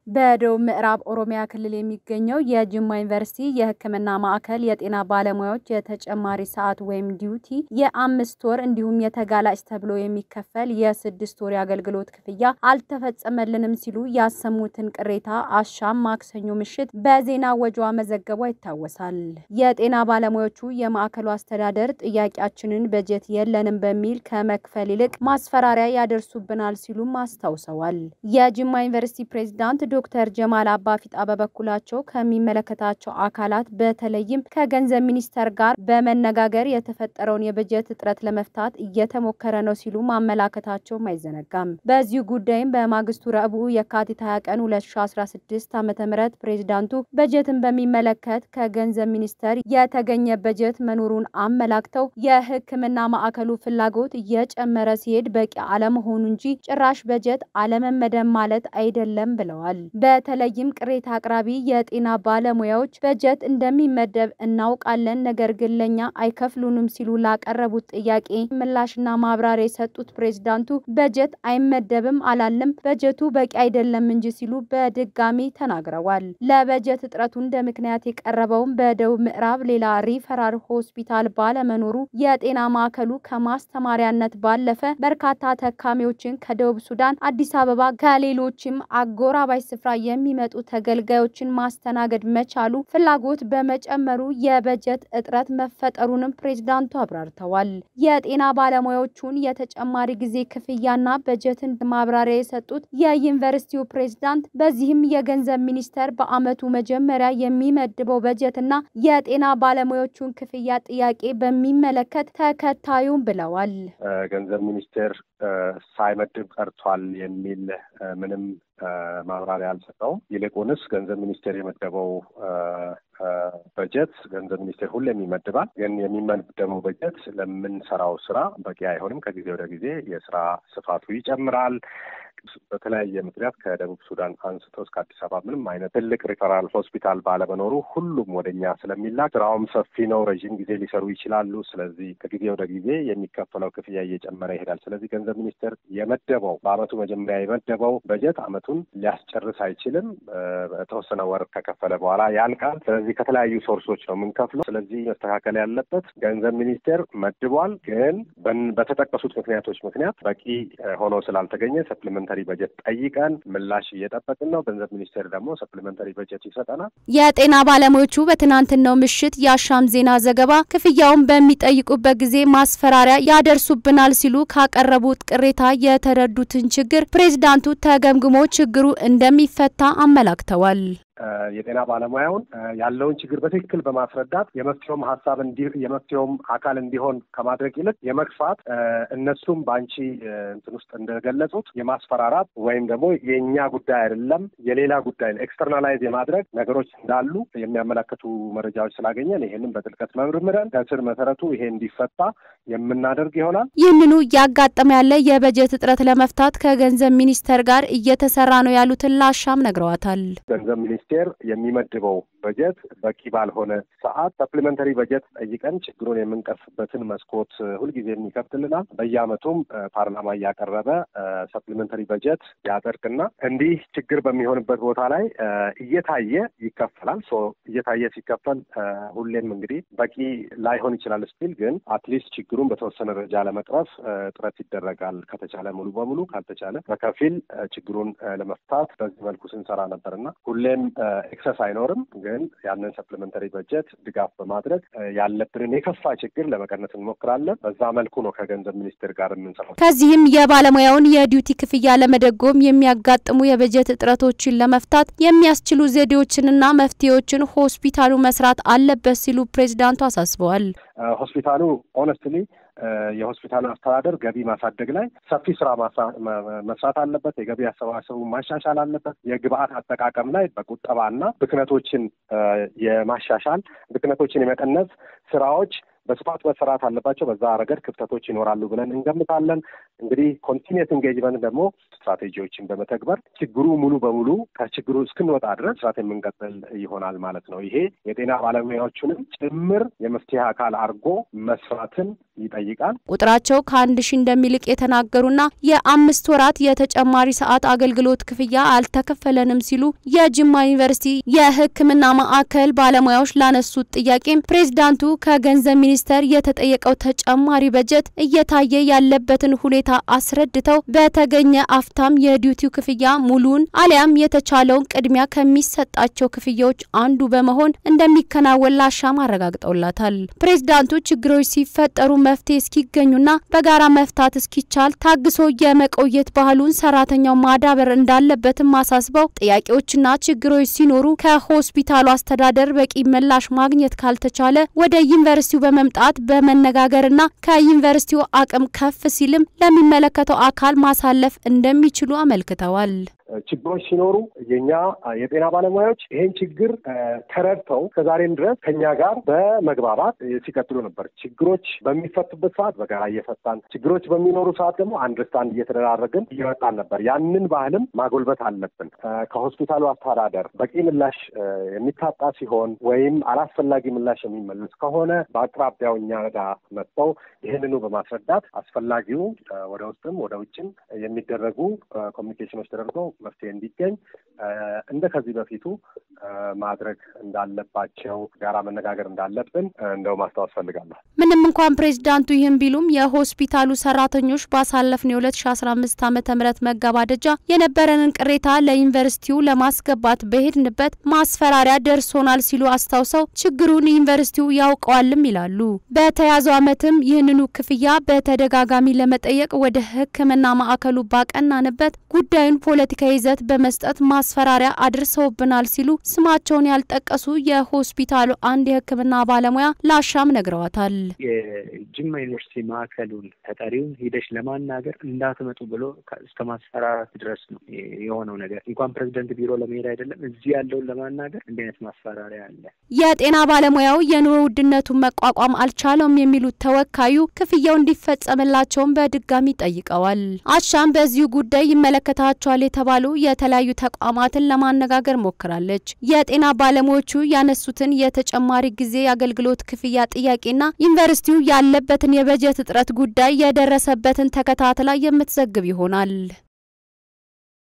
በደቡብ ምዕራብ ኦሮሚያ ክልል የሚገኘው የጅማ ዩኒቨርሲቲ የሕክምና ማዕከል የጤና ባለሙያዎች የተጨማሪ ሰዓት ወይም ዲዩቲ የአምስት ወር እንዲሁም የተጋላጭ ተብሎ የሚከፈል የስድስት ወር የአገልግሎት ክፍያ አልተፈጸመልንም ሲሉ ያሰሙትን ቅሬታ አሻም ማክሰኞ ምሽት በዜና ወጇ መዘገቧ ይታወሳል። የጤና ባለሙያዎቹ የማዕከሉ አስተዳደር ጥያቄያችንን በጀት የለንም በሚል ከመክፈል ይልቅ ማስፈራሪያ ያደርሱብናል ሲሉም አስታውሰዋል። የጅማ ዩኒቨርሲቲ ፕሬዝዳንት ዶክተር ጀማል አባፊጣ በበኩላቸው ከሚመለከታቸው አካላት በተለይም ከገንዘብ ሚኒስቴር ጋር በመነጋገር የተፈጠረውን የበጀት እጥረት ለመፍታት እየተሞከረ ነው ሲሉ ማመላከታቸውም አይዘነጋም። በዚሁ ጉዳይም በማግስቱ ረቡዕ የካቲት 20 ቀን 2016 ዓ.ም ፕሬዝዳንቱ በጀትን በሚመለከት ከገንዘብ ሚኒስቴር የተገኘ በጀት መኖሩን አመላክተው የሕክምና ማዕከሉ ፍላጎት እየጨመረ ሲሄድ በቂ አለመሆኑ እንጂ ጭራሽ በጀት አለመመደብ ማለት አይደለም ብለዋል። በተለይም ቅሬታ አቅራቢ የጤና ባለሙያዎች በጀት እንደሚመደብ እናውቃለን፣ ነገር ግን ለኛ አይከፍሉንም ሲሉ ላቀረቡት ጥያቄ ምላሽና ማብራሪያ የሰጡት ፕሬዝዳንቱ በጀት አይመደብም አላለም፣ በጀቱ በቂ አይደለም እንጂ ሲሉ በድጋሚ ተናግረዋል። ለበጀት እጥረቱ እንደ ምክንያት የቀረበውም በደቡብ ምዕራብ ሌላ ሪፈራል ሆስፒታል ባለመኖሩ የጤና ማዕከሉ ከማስተማሪያነት ባለፈ በርካታ ተካሚዎችን ከደቡብ ሱዳን፣ አዲስ አበባ ከሌሎችም አጎራባች ስፍራ የሚመጡ ተገልጋዮችን ማስተናገድ መቻሉ ፍላጎት በመጨመሩ የበጀት እጥረት መፈጠሩንም ፕሬዝዳንቱ አብራርተዋል። የጤና ባለሙያዎቹን የተጨማሪ ጊዜ ክፍያና በጀትን ማብራሪያ የሰጡት የዩኒቨርሲቲው ፕሬዝዳንት በዚህም የገንዘብ ሚኒስቴር በዓመቱ መጀመሪያ የሚመድበው በጀትና የጤና ባለሙያዎቹን ክፍያ ጥያቄ በሚመለከት ተከታዩም ብለዋል። ገንዘብ ሚኒስቴር ሳይመድብ ቀርቷል የሚል ምንም ማብራሪያ አልሰጠውም። ይልቁንስ ገንዘብ ሚኒስቴር የመደበው በጀት ገንዘብ ሚኒስቴር ሁሌም ይመድባል። ግን የሚመደበው በጀት ለምንሰራው ስራ በቂ አይሆንም። ከጊዜ ወደ ጊዜ የስራ ስፋቱ ይጨምራል። በተለያየ ምክንያት ከደቡብ ሱዳን አንስቶ እስከ አዲስ አበባ ምንም አይነት ትልቅ ሪፈራል ሆስፒታል ባለመኖሩ ሁሉም ወደኛ ስለሚላክ ስራውም ሰፊ ነው። ረዥም ጊዜ ሊሰሩ ይችላሉ። ስለዚህ ከጊዜ ወደ ጊዜ የሚከፈለው ክፍያ እየጨመረ ይሄዳል። ስለዚህ ገንዘብ ሚኒስቴር የመደበው በአመቱ መጀመሪያ የመደበው በጀት አመቱን ሊያስጨርስ አይችልም። በተወሰነ ወር ከከፈለ በኋላ ያልቃል። ስለዚህ ከተለያዩ ሶርሶች ነው የምንከፍለው። ስለዚህ መስተካከል ያለበት ገንዘብ ሚኒስቴር መድቧል፣ ግን በተጠቀሱት ምክንያቶች ምክንያት በቂ ሆኖ ስላልተገኘ ሰፕሊመንታሪ በጀት ጠይቀን ምላሽ እየጠበቅን ነው። ገንዘብ ሚኒስቴር ደግሞ ሰፕሊመንታሪ በጀት ይሰጠናል። የጤና ባለሙያዎቹ በትናንትናው ምሽት የአሻም ዜና ዘገባ ክፍያውን በሚጠይቁበት ጊዜ ማስፈራሪያ ያደርሱብናል ሲሉ ካቀረቡት ቅሬታ የተረዱትን ችግር ፕሬዝዳንቱ ተገምግሞ ችግሩ እንደሚፈታ አመላክተዋል። የጤና ባለሙያውን ያለውን ችግር በትክክል በማስረዳት የመፍትሄውም ሀሳብ የመፍትሄውም አካል እንዲሆን ከማድረግ ይልቅ የመግፋት እነሱም በአንቺ እንትን ውስጥ እንደገለጹት የማስፈራራት ወይም ደግሞ የእኛ ጉዳይ አይደለም የሌላ ጉዳይ ኤክስተርናላይዝ የማድረግ ነገሮች እንዳሉ የሚያመለክቱ መረጃዎች ስላገኘን ይህንን በጥልቀት መርምረን ከስር መሰረቱ ይሄ እንዲፈታ የምናደርግ ይሆናል። ይህንኑ እያጋጠመ ያለ የበጀት እጥረት ለመፍታት ከገንዘብ ሚኒስቴር ጋር እየተሰራ ነው ያሉትን ላሻም ነግረዋታል። ገንዘብ ሚኒስቴር የሚመድበው በጀት በቂ ባልሆነ ሰዓት ሰፕሊመንተሪ በጀት ጠይቀን ችግሩን የምንቀርፍበትን መስኮት ሁልጊዜም ይከፍትልናል። በየአመቱም ፓርላማ እያቀረበ ሰፕሊመንተሪ በጀት ያጸድቅና እንዲህ ችግር በሚሆንበት ቦታ ላይ እየታየ ይከፈላል። ሶ እየታየ ሲከፈል ሁሌም እንግዲህ በቂ ላይሆን ይችላል ስቲል ግን አትሊስት ችግሩን በተወሰነ ደረጃ ለመቅረፍ ጥረት ይደረጋል። ከተቻለ ሙሉ በሙሉ ካልተቻለ በከፊል ችግሩን ለመፍታት በዚህ መልኩ ስንሰራ ነበርና ሁሌም ኤክሰስ አይኖርም፣ ግን ያንን ሰፕሊመንተሪ በጀት ድጋፍ በማድረግ ያለብንን የከፋ ችግር ለመቀነስ እንሞክራለን። በዛ መልኩ ነው ከገንዘብ ሚኒስቴር ጋር የምንሰራው። ከዚህም የባለሙያውን የዲዩቲ ክፍያ ለመደጎም የሚያጋጥሙ የበጀት እጥረቶችን ለመፍታት የሚያስችሉ ዘዴዎችንና መፍትሄዎችን ሆስፒታሉ መስራት አለበት ሲሉ ፕሬዚዳንቱ አሳስበዋል። ሆስፒታሉ ኦነስትሊ የሆስፒታሉ አስተዳደር ገቢ ማሳደግ ላይ ሰፊ ስራ መስራት አለበት። የገቢ አሰባሰቡ ማሻሻል አለበት። የግብአት አጠቃቀም ላይ በቁጠባና ብክነቶችን የማሻሻል ብክነቶችን የመቀነስ ስራዎች በስፋት መሰራት አለባቸው። በዛ ረገድ ክፍተቶች ይኖራሉ ብለን እንገምታለን። እንግዲህ ኮንቲኒየስ ኢንጌጅመንት ደግሞ ስትራቴጂዎችን በመተግበር ችግሩ ሙሉ በሙሉ ከችግሩ እስክንወጣ ድረስ ስራት የምንቀጥል ይሆናል ማለት ነው። ይሄ የጤና ባለሙያዎቹንም ጭምር የመፍትሄ አካል አድርጎ መስራትን ይጠይቃል። ቁጥራቸው ከአንድ ሺህ እንደሚልቅ የተናገሩና የአምስት ወራት የተጨማሪ ሰዓት አገልግሎት ክፍያ አልተከፈለንም ሲሉ የጅማ ዩኒቨርሲቲ የሕክምና ማዕከል ባለሙያዎች ላነሱት ጥያቄም ፕሬዝዳንቱ ከገንዘብ ሚኒስቴር የተጠየቀው ተጨማሪ በጀት እየታየ ያለበትን ሁኔታ አስረድተው በተገኘ አፍታም የዲዩቲው ክፍያ ሙሉን አሊያም የተቻለውን ቅድሚያ ከሚሰጣቸው ክፍያዎች አንዱ በመሆን እንደሚከናወን ላሻም አረጋግጠውላታል። ፕሬዝዳንቱ ችግሮች ሲፈጠሩ መፍትሄ እስኪገኙና በጋራ መፍታት እስኪቻል ታግሶ የመቆየት ባህሉን ሰራተኛው ማዳበር እንዳለበትም አሳስበው ጥያቄዎችና ችግሮች ሲኖሩ ከሆስፒታሉ አስተዳደር በቂ ምላሽ ማግኘት ካልተቻለ ወደ ዩኒቨርሲቲው በመምጣት በመነጋገርና ከዩኒቨርሲቲው አቅም ከፍ ሲልም ለሚመለከተው አካል ማሳለፍ እንደሚችሉ አመልክተዋል። ችግሮች ሲኖሩ የኛ የጤና ባለሙያዎች ይሄን ችግር ተረድተው ከዛሬም ድረስ ከኛ ጋር በመግባባት ሲቀጥሉ ነበር። ችግሮች በሚፈቱበት ሰዓት በጋራ እየፈታን፣ ችግሮች በሚኖሩ ሰዓት ደግሞ አንደርስታንድ እየተደራረግን እየወጣን ነበር። ያንን ባህልም ማጎልበት አለብን። ከሆስፒታሉ አስተዳደር በቂ ምላሽ የሚታጣ ሲሆን ወይም አላስፈላጊ ምላሽ የሚመለስ ከሆነ በአቅራቢያው እኛ ጋር መጥተው ይህንኑ በማስረዳት አስፈላጊው ወደ ውስጥም ወደ ውጭም የሚደረጉ ኮሚኒኬሽኖች ተደርገው መፍትሄ እንዲገኝ እንደ ከዚህ በፊቱ ማድረግ እንዳለባቸው ጋራ መነጋገር እንዳለብን እንደው ማስታወስ ፈልጋለሁ። ምንም እንኳን ፕሬዚዳንቱ ይህን ቢሉም የሆስፒታሉ ሰራተኞች ባሳለፍነው የሁለት ሺ አስራ አምስት ዓመተ ምህረት መገባደጃ የነበረንን ቅሬታ ለዩኒቨርሲቲው ለማስገባት በሄድንበት ማስፈራሪያ ደርሶናል ሲሉ አስታውሰው ችግሩን ዩኒቨርሲቲው ያውቀዋልም ይላሉ። በተያዘው ዓመትም ይህንኑ ክፍያ በተደጋጋሚ ለመጠየቅ ወደ ሕክምና ማዕከሉ ባቀናንበት ጉዳዩን ፖለቲካዊ ይዘት በመስጠት ማስፈራሪያ አድርሰውብናል ሲሉ ስማቸውን ያልጠቀሱ የሆስፒታሉ አንድ የሕክምና ባለሙያ ላሻም ነግረዋታል። የጅማ ዩኒቨርሲቲ ማዕከሉን ተጠሪውን ሂደሽ ለማናገር እንዳትመጡ ብሎ እስከ ማስፈራራት ድረስ ነው የሆነው ነገር። እንኳን ፕሬዚደንት ቢሮ ለመሄድ አይደለም እዚህ ያለውን ለማናገር እንዲህ አይነት ማስፈራሪያ አለ። የጤና ባለሙያው የኑሮ ውድነቱን መቋቋም አልቻለውም የሚሉት ተወካዩ ክፍያው እንዲፈጸምላቸውን በድጋሚ ጠይቀዋል። አሻም በዚሁ ጉዳይ ይመለከታቸዋል የተባሉ የተለያዩ ተቋማትን ለማነጋገር ሞክራለች። የጤና ባለሙያዎቹ ያነሱትን የተጨማሪ ጊዜ የአገልግሎት ክፍያ ጥያቄና ዩኒቨርሲቲው ያለበትን የበጀት እጥረት ጉዳይ የደረሰበትን ተከታትላ የምትዘግብ ይሆናል።